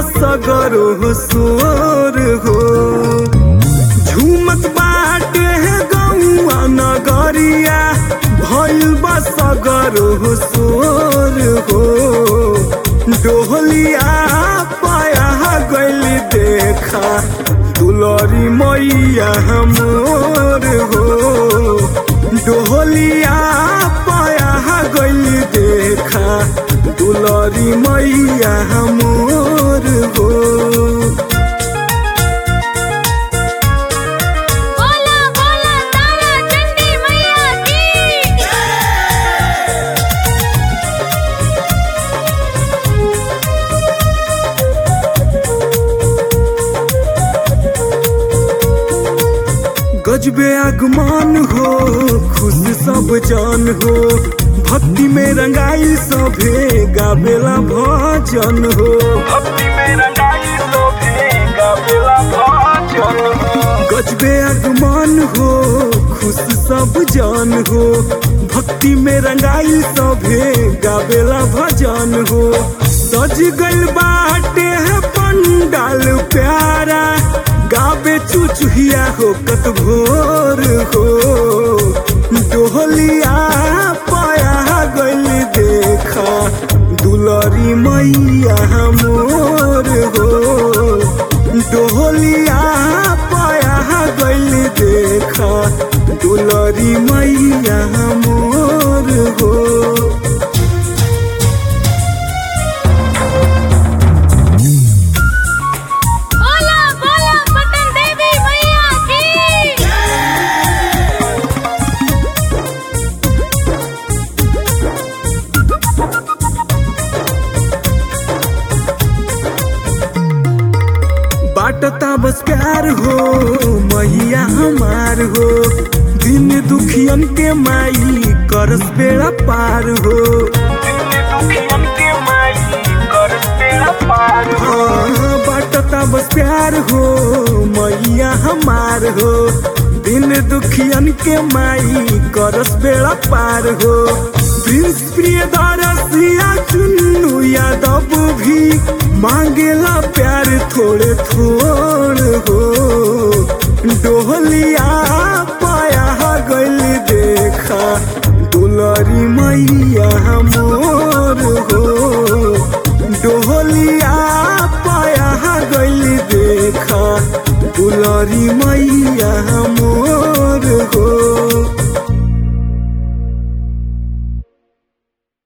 सगरो सोर हो झूमत बाटे गौआ नगरिया भइल बा सगरो सोर हो डोहलिया पाया गइल देखा दुलरी मैया मोर हो डोहलिया पाया गइल देखा दुलरी मैया मोर हो बोला बोला तारा चंडी मैया की गजबे आगमान हो खुश सब जान हो भक्ति में रंगाई सभे गावेला भजन हो भक्ति में रंगाई सभे गावेला भजन हो गजबे आगमान हो खुश सब जान हो भक्ति में रंगाई सभे गावेला भजन हो सज गइल बाटे है पंडाल प्यारा गावे चुचुहिया हो कत भोर हो डोहलिया पाया गइल देखा दुलरी मैया मोर हो डोहलिया पाया गइल देखा दुलरी मैया मोर हो बोला बोला पटन देवी मैया की बाटता बस प्यार हो मैया हमार हो दिन दुखियन के माई करस बेड़ा पार हो हाँ, बाटता बस प्यार हो मैया हमार हो दिन दुखियन के माई करस बेड़ा पार हो प्रिंस प्रिय दरसिया चुन्नू यादव भी मांगेला प्यार थोड़े थोड़ हो डोहलिया पाया गइल देखा दुलरी मैया मोर हो डोहलिया पाया गइल देखा दुलरी मैया मोर